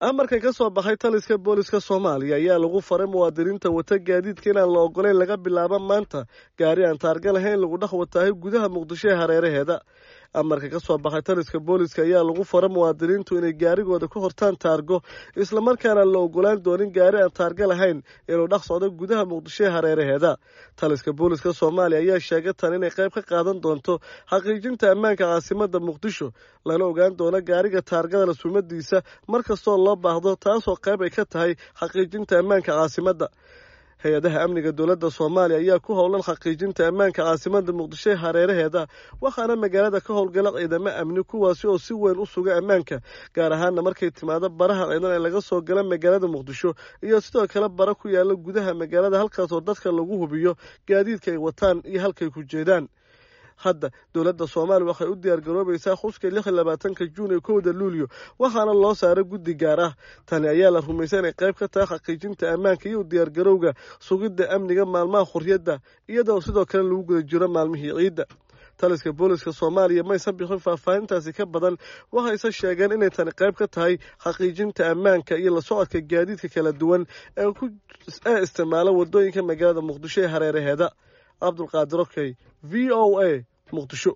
amarkan ka soo baxay taliska booliska soomaaliya ayaa lagu faray muwaadiniinta wata gaadiidka inaan la ogoleyn laga bilaabo maanta gaari aan taarga lahayn lagu dhex wataahay gudaha muqdisho ee hareeraheeda amarka ka soo baxay taliska booliska ayaa lagu faray muwaadiniintu inay gaarigooda ku hortaan taargo islamarkaana la ogolaan doonin gaari aan taarga lahayn inuu dhex socdo gudaha muqdisho ee hareeraheeda taliska booliska soomaaliya ayaa sheegay tan inay qayb ka qaadan doonto xaqiijinta ammaanka caasimada muqdisho lana ogaan doono gaariga taargada sumadiisa markastoo loo baahdo taasoo qayb ay ka tahay xaqiijinta ammaanka caasimadda hay-adaha amniga dowladda soomaaliya ayaa ku howlan xaqiijinta ammaanka caasimada muqdisho ee hareeraheeda waxaana magaalada ka howlgala ciidamo amni kuwaasi oo si weyn u suga ammaanka gaar ahaana markay timaado baraha ciidan ee laga soo gala magaalada muqdisho iyo sidoo kale bara ku yaala gudaha magaalada halkaasoo dadka lagu hubiyo gaadiidka ay wataan iyo halkay ku jeedaan hadda dowladda soomaaliya waxay u diyaargaroobaysaa xuska lix iyo labaatanka juun iyo kowda luulyo waxaana loo saaray guddi gaar ah tani ayaa la rumaysa inay qayb ka tahay xaqiijinta ammaanka iyo diyaargarowga sugidda amniga maalmaha xurriyadda iyadoo sidoo kale lagu guda jiro maalmihii ciidda taliska booliska soomaaliya maysan bixin faahfaahintaasi ka badan waxayse sheegeen inay tani qayb ka tahay xaqiijinta ammaanka iyo la socodka gaadiidka kala duwan ee isticmaala wadooyinka magaalada muqdisho ee hareeraheeda cabdulqaadir okey v o a muqdisho